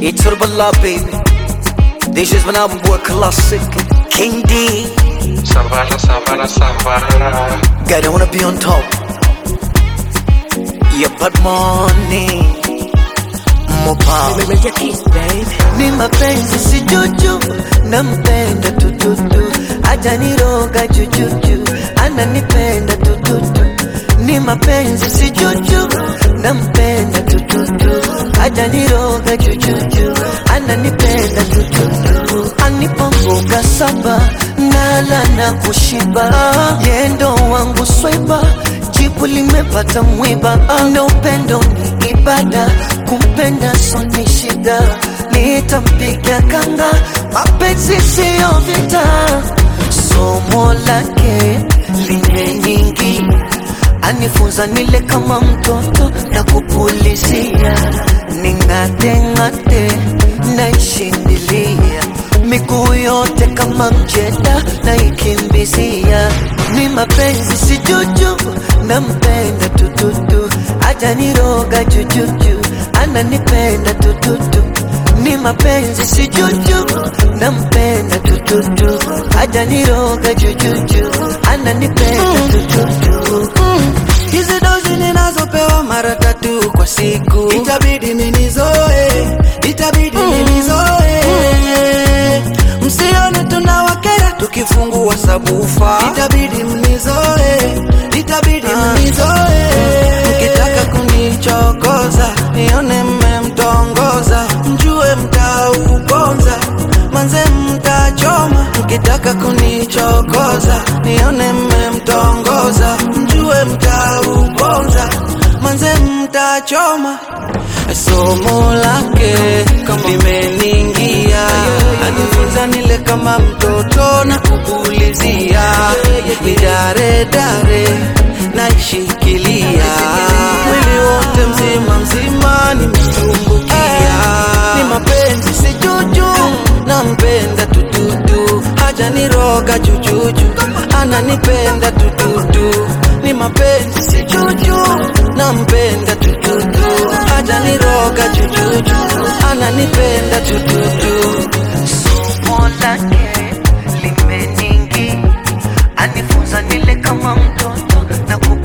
It's Urballah, baby. This is my album boy classic. King D. Savara, savara, savara. God, I wanna be on top. Yeah, but money. More power. Ni mapenzi si juju, nampenda tututu, hajaniroga jujuju, ananipenda tututu. Ni mapenzi si juju, nampenda tututu, hajaniroga jujuju, ananipenda tututu. Anipa mboga saba, nala na kushiba, yendo wangu swaiba jibu limepata mwiba, na upendo ni ibada, kumpenda so ni shida, nitampiga kanga, mapenzi siyo vita, somo lake limenyingi, anifunza nile kama mtoto na kupulizia, ning'ate-ng'ate naishindilia miguu yote kama mjeda na ikimbizia, ni mapenzi si juju, nampenda tututu, hajaniroga jujuju, ananipenda tututu, ni mapenzi si juju, nampenda tututu, hajaniroga jujuju, ananipenda tututu. Hizi dozi ninazopewa mara tatu kwa siku, itabidi ninizoe, itabidi ninizoe. Msione tunawakera tukifungua sabufa, itabidi mnizoe, itabidi mnizoe. Mkitaka kunichokoza, nione mmemtongoza, mjue mtauponza, manze mtachoma. Mkitaka kunichokoza, nione mmemtongoza, mjue mtauponza, manze mtachoma. Somo lake limeningia, anifunza nile kama mtoto na kupulizia, ni dare dare naishikilia, mwili wote mzima mzima nimetumbukia, ni mapenzi si juju, nampenda tututu, hajaniroga jujuju, ananipenda tututu, ni mapenzi si juju, nampenda tututu, hajaniroga jujuju, ananipenda tututu. somo lake limeningi, anifunza nile kama mtoto na